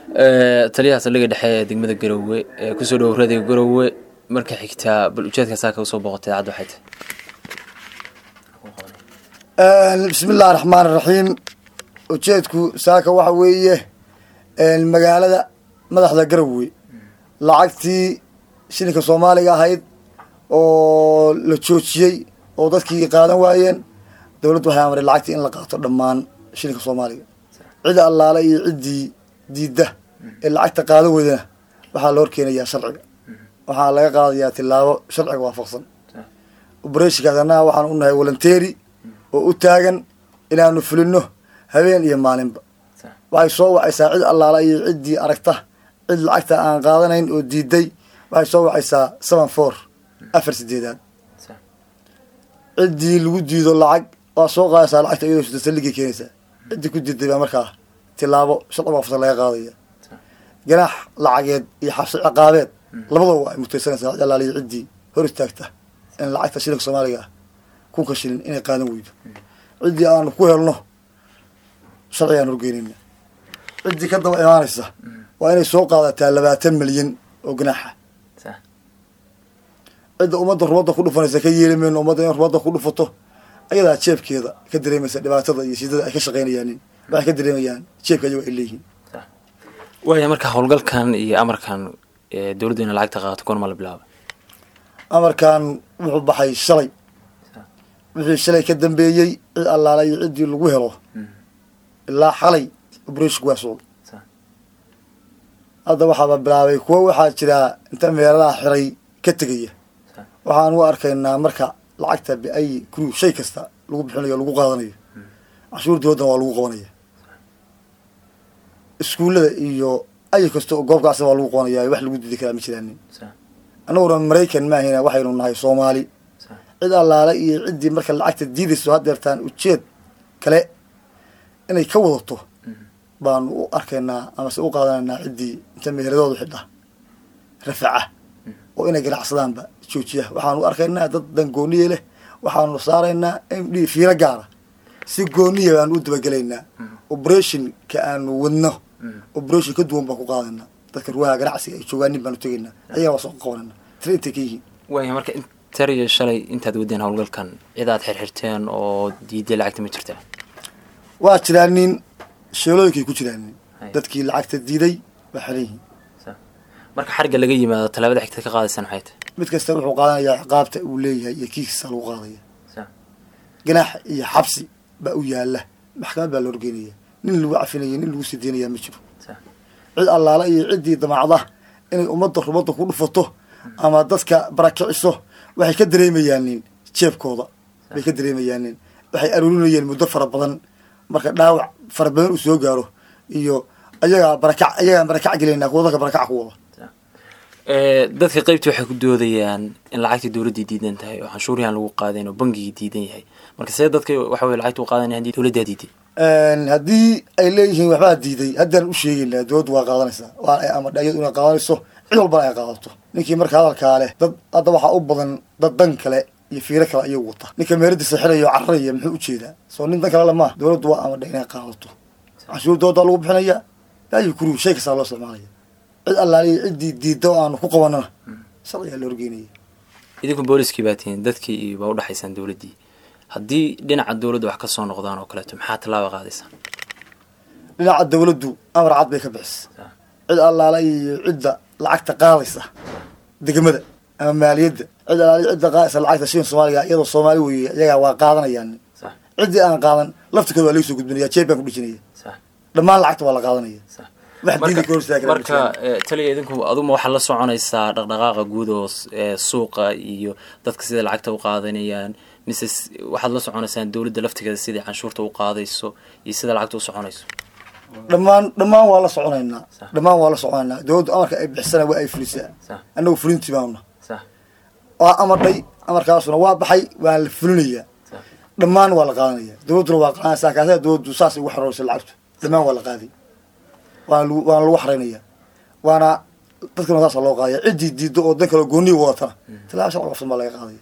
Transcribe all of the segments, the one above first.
taliyaha saldhigga dhexe ee degmada garowe ee kusoo dhowo radiga garowe marka xigtaa bal ujeedka saaka usoo booqotay cad waxay tahay bismi illahi raxmaan iraxiim ujeedku saaka waxa weeye magaalada madaxda garowe lacagtii shilinka soomaaliga ahayd oo la joojiyey oo dadkii qaadan waayeen dowladdu waxay amray lacagtii in la qaato dhammaan shilinka soomaaliga cida allaale iyo ciddii diidda ee lacagta qaadan weydana waxaa la horkeenayaa sharciga waxaa laga qaadayaa tilaabo sharciga waafaqsan obereshinkaas annaga waxaan u nahay volunteeri oo u taagan inaanu fulino habeen iyo maalinba waxay soo wacaysaa cid allaala iyo ciddii aragta cid lacagta aan qaadanayn oo diiday waxay soo wacaysaa seven four afar sideedaad ciddii lagu diido lacag waa soo qaadaysaa lacagta iyadoo sida saldhigay keenaysaa ciddii ku diiday baa markaa tilaabo sharci waafaqsan laga qaadaya ganaax lacageed iyo xabsi ciqaabeed labadaba ay mutaysanaysaa cid allaala iyo ciddii hor istaagta in lacagta shilinka soomaaliga ah kunka shilin inay qaadan weydo ciddii aanu ku helno sharcigaan horgeynayna ciddii ka daba imaanaysa waa inay soo qaadataa labaatan milyan oo ganaaxa cidda ummadda rumadda ku dhufanaysa ka yeeli mayno ummadda in rumadda ku dhufato ayadaa jeebkeeda ka dareemaysa dhibaatada iyo shidada ay ka shaqaynayaanin waxay ka dareemayaan jeebka ayago ay leeyihiin waaya marka howlgalkan iyo amarkan dowladdu ina lacagta qaato goorma la bilaabay amarkan wuxuu baxay shalay wixii shalay ka dambeeyey cid allaala iyo ciddii lagu helo ilaa xalay obreshinku waa socday hadda waxaaba bilaabay kuwo waxaa jiraa inta meeladaha xiray ka tegaya waxaan u arkaynaa marka lacagta biayi crew shay kasta lagu bixinayo o lagu qaadanayo cashuur dowladdana waa lagu qabanaya iskuullada iyo ay kasta oo goobkaasna waa lagu qabanaya wax lagu diidi karaa ma jiraanin annaguna maraykan maahayna waxaynu nahay soomaali cid allaale iyo ciddii marka lacagta diidayso haddeertaan ujeed kale inay ka wadato baanu u arkaynaa amase u qaadanaynaa ciddii inta meheradoodu xidha rafaca oo inay ganacsadaanba joojiya waxaanu arkaynaa dad dan gooniye leh waxaanu saaraynaa md fiilo gaara si gooniya baanu u dabagelaynaa operationka aanu wadno operation ka duwan baan ku qaadana dadka ruwaha ganacsiga ay joogaan nin baanu tegaynaa ayagaa waa soo qabanana tira intay ka yihiin waaya marka tariyo shalay intaad wadeen howlgalkan cid aad xirxirteen oo diiday lacagta ma jirtaa waa jiraa nin sheelooyinkay ku jiraan nin dadkii lacagta diiday waa xiran yihiin marka xarigga laga yimaado tallaabada xigta ka qaadaysaan maxay tahay mid kasta wuxuu qaadanayaa ciqaabta uu leeyahay iyo kiiskiisa lagu qaadaya ganaax iyo xabsi baa u yaala maxkamad baa la horgeynaya nin lagu cafinaya nin lagu sideynaya ma jiro cid allaala iyo ciddii damacda inay ummadda rumadda ku dhufato ama dadka barakiciso waxay ka dareemayaanin jeebkooda bay ka dareemayaanin waxay aruurinayeen muddo fara badan marka dhaawac fara badan uu soo gaaro iyo ayagaa barakac ayagaan barakac gelaynaa kuwa dadka barakac ku wada dadka qeybtii waxay ku doodayaan in lacagtii dowladdii diidan tahay oo canshuurihan lagu qaadayn oo bangigii diidan yahay marka see dadka waxa weye lacagta u qaadanaya hadii dowladdaa diiday haddii ay leeyihiin waxbaa diiday haddaan u sheegaynaa dowladdu waa qaadanaysaa waa ay amadha iyadu inay qaadanayso cid walbana ay qaadato ninkii marka hadalkaa leh dad hadda waxaa u badan dad dan kale iyo fiiro kale ayagu wata ninka meeradiisa xiraya oo cararaya muxuu ujeedaa soo nin dan kale lamaha dowladdu waa amadha inay qaadato canshuur dowladdaa lagu bixinaya baayi kuru shay kastaa loo isticmaalaya cid allaaliya ciddii diidda oo aanu ku qabanana sharcigaa la horgeynaya idinku booliskii baa tihiin dadkii iyo baa udhexaysaan dowladdii haddii dhinaca dowladda wax ka soo noqdaan oo kaleeto maxaa tallaaba qaadaysaan dhinaca dowladdu amar cad bay ka bixisa cid allaala iyo cidda lacagta qaadaysa degmada ama maaliyadda cid allaala cidda qaadaysa lacagta shilin soomaaliga iyadoo soomaali weeye iyagaa waa qaadanayaan ciddii aan qaadan laftirkooda waa laga soo gudbinaya jeeb baan ku dhijinaya dhammaan lacagta waa la qaadanaya marka taliya idinku aduma waxaad la soconaysaa dhaqdhaqaaqa guud oo suuqa iyo dadka sida lacagta u qaadanayaan mise waxaad la soconaysaan dowladda laftigeeda sidai canshuurta u qaadayso iyo sida lacagta u soconayso dhammaan dhammaan waa la soconaynaa dhammaan waa la soconaynaa dowladdu amarka ay bixisana waa ay fulisaa annagu fulintii baanuna waa amadhay amarkaasuna waa baxay waa la fulinayaa dhammaan waa la qaadanaya dowladduna waa qaadanaysaa kaasa dowladdu saas ugu xoroorsa lacagtu dhammaan waa la qaaday waana waana lagu xaraynaya waana dadkana saasa loo qaadaya ciddii diiddo oo dan kale gooniya wadatana tilaaba sharci wafsan baa laga qaadaya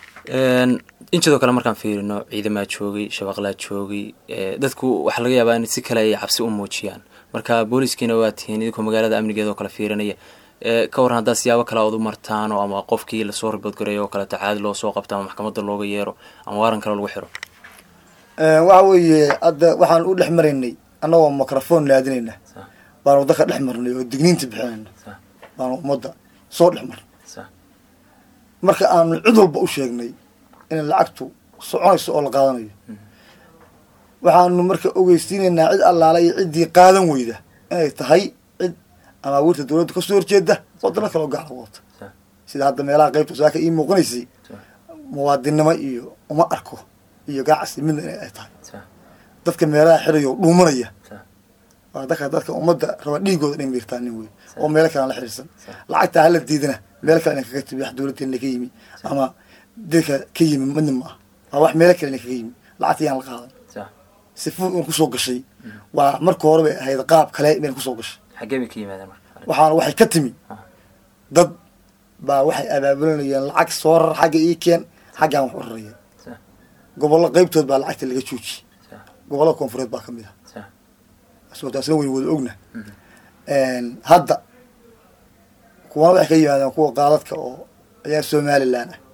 in sidoo kale markaan fiirino ciidamaa joogay shabaqlaa joogay dadku waxaa laga yaabaa in si kale ay cabsi u muujiyaan marka booliskiina waa tihiin idinkoo magaalada amnigeeda oo kale fiirinaya ka waran haddaa siyaabo kale ood u martaan oo ama qofkii lasoo riboodgareeyo oo kaleeto caadi loo soo qabto ama maxkamadda looga yeero ama waaran kale lagu xiro waxa weeye hadda waxaan u dhex maraynay annagoo microphone laadinayna baanu dadka dhex marnay oo digniinta bixinayna baanu ummadda soo dhex marnay marka aanu cid walba u sheegnay in lacagtu soconayso oo la qaadanayo waxaanu marka ogeysiinaynaa cid allaala iyo ciddii qaadan weyda inay tahay cid amaawiirta dawladda kasoo horjeeda wadano kaleo gaala wadata sida hadda meelaha qaybta saaka ii muuqanaysay muwaadinnimo iyo uma arko iyo ganacsi midna in ay tahay dadka meelaha xirayo dhuumanaya waa dadka dadka ummadda raba dhiigooda inay miirtaanin wey oo meelo kalean la xiriirsan lacagta hala diidana meelo kale ina kaga timi wax dawladdeena ka yimi ama dadka ka yimi midna ma ah waa wax meelo kale ina kaga yimi lacagta yaan la qaadan sifu in kusoo gashay waa marka hore bay ahayd qaab kale bayna kusoo gashay xaggee bay ka yimaadeen marka waxaana waxay ka timi dad baa waxay abaabulinayeen lacag soo rar xagga ii keen xaggaan wax u raraya gobollo qaybtood baa lacagta laga joojiyey gobollo koonfureed baa kamid ah asoo taasna wayn wada ogna hadda kuwana waxay ka yimaadeen kuwa qaadadka oo ayaa somalilan ah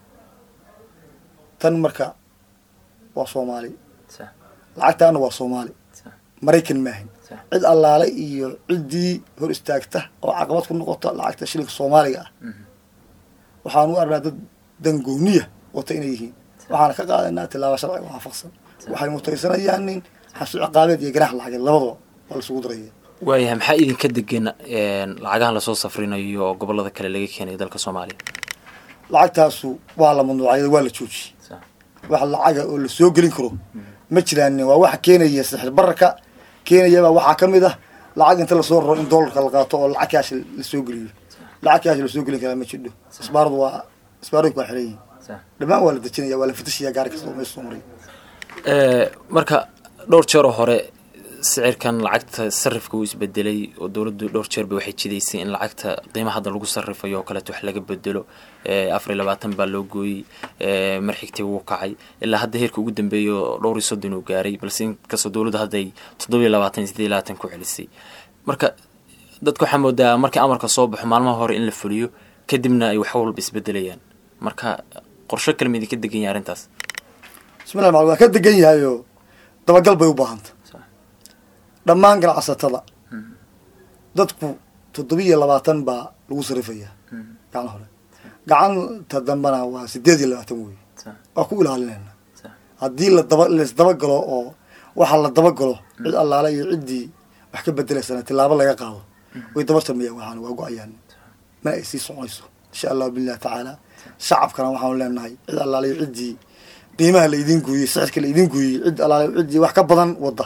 tan marka waa soomaali lacagtaana waa soomaali maraykan maahin cid allaale iyo ciddii hor istaagta oo caqabad ku noqota lacagta shilinka soomaaliga ah waxaan u arnaa dad dangooniya wata inay yihiin waxaana ka qaadanaa tilaaba sharciga waafaqsan waxay mutaysanayaan nin xabsi ciqaabeed iyo ganaax lacageed labadaba waa laisugu daraya waayahay maxaa idinka degan lacagahan lasoo safrinayo oo gobolada kale laga keenayo dalka soomaaliya lacagtaasu waa la mamnuucay waa la joojiyey wax lacaga oo lasoo gelin karo ma jiraanin waa waxa keenaya sixir bararka keenayabaa waxaa ka mid ah lacag inta lasoo raro in doolarka la qaato oo lacag kaash lasoo geliyo lacag kaash lasoo gelin karaa ma jidho isbaaradu waa isbaarooyinku waa xiran yihin dhammaan waa la dejinaya waa la fatashaya gaari kasta oo meesha soo maray marka dhowr jeeroo hore sicirkan lacagta sarifka uu isbedelay oo dowladdu dhowr jeerba waxay jidaysay in lacagta qiima hadda lagu sarifayo oo kaleeto wax laga bedelo afar iyo labaatan baa loo gooyey mar xigtay wuu kacay ilaa hadda heerka ugu dambeeya oo dhowr iyo soddon uu gaaray balse inkastoo dowladda hadda ay toddoba iyo labaatan iyo sideed iyo labaatan ku celisay marka dadka waxaa moodaa markii amarka soo baxo maalmaha hore in la fuliyo kadibna ay wax walba isbedelayaan marka qorsho kale ma idinka degan yahay arrintaas bismillah maal waa ka degan yahayo dabagal bay u baahanta dhammaan ganacsatada dadku toddobiiyo labaatan baa lagu sarifayaa gacan hore gacanta dambana waa sideed iyo labaatan wey waa ku ilaalinayna haddii ladaba laisdabagalo oo waxa la dabagalo cid allaale iyo ciddii wax ka bedelaysana tilaabo laga qaado way daba sameeyaan waxaan waa go-ayaan mana ay sii soconayso insha allahu billahi tacaala shacabkana waxaanu leenahay cid allaale iyo ciddii qiimaha la idin gooyey sixirka la idin gooyey cid allaale ciddii wax ka badan wadda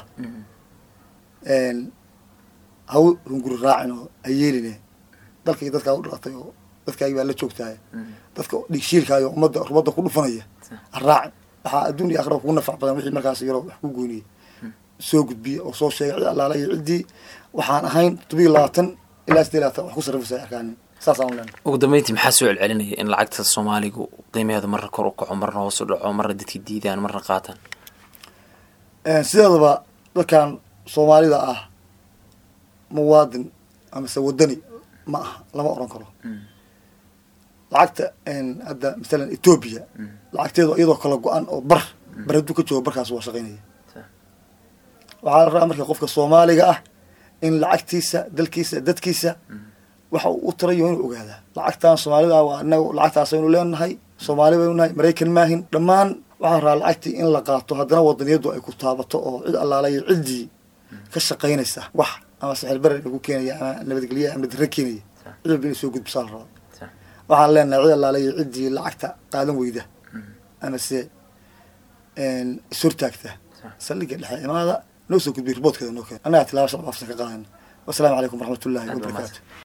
haw hunguri raacin oo ha yeeline dalkii dadkaa u dhalatay oo dadkaagi baa la joogtahay dadka dhigshiilkaayo ummadda rumadda ku dhufanaya ha raacin waxaa adduun iyo akhira kugu nafac badan wixii markaas yaro wax ku goyniyey soo gudbiya oo soo sheegay cid allaala iyo ciddii waxaan ahayn todobiyo labaatan ilaa sideed labaatan wax ku sarrifaysa arkaanin saasaan u leenahay ugu dambeyntii maxaa soo celcelinaya in lacagta soomaaligu qiimaheedu marna kor u kaco marna hoos u dhaco marna dadkii diidaan marna qaataan sideedaba dadkan soomaalida ah muwaadin amase wadani ma aha lama oran karo lacagta hadda masalan ethoobia lacagteedu iyadoo kala go-an oo bar bar hadduu ka joogo barkaas waa shaqaynaya waxaa la rabaa marka qofka soomaaliga ah in lacagtiisa dalkiisa dadkiisa waxa uu u tirayo inuu ogaadaa lacagtan soomaalida ah waa inaga lacagtaasaynu leenahay soomaali baynu nahay maraykan maahin dhammaan waxaa rabaa lacagtii in la qaato haddana wadaniyadu ay ku taabato oo cid allaalayo ciddii ka shaqaynaysa wax ama sixir barer ku keenaya ama nabadgelya ama darre keenaya cid walba inay soo gudbisaa la rabaa waxaan leenahay cid allaalayo ciddii lacagta qaadan weyda ama se ishortaagta saldhiga dhexe imaada noo soo gudbiy riboodkeeda noo keen annagaa tilaaba sharc waafsan ka qaadana wasalaamu calaykum waraxmatullahi wabarakaatu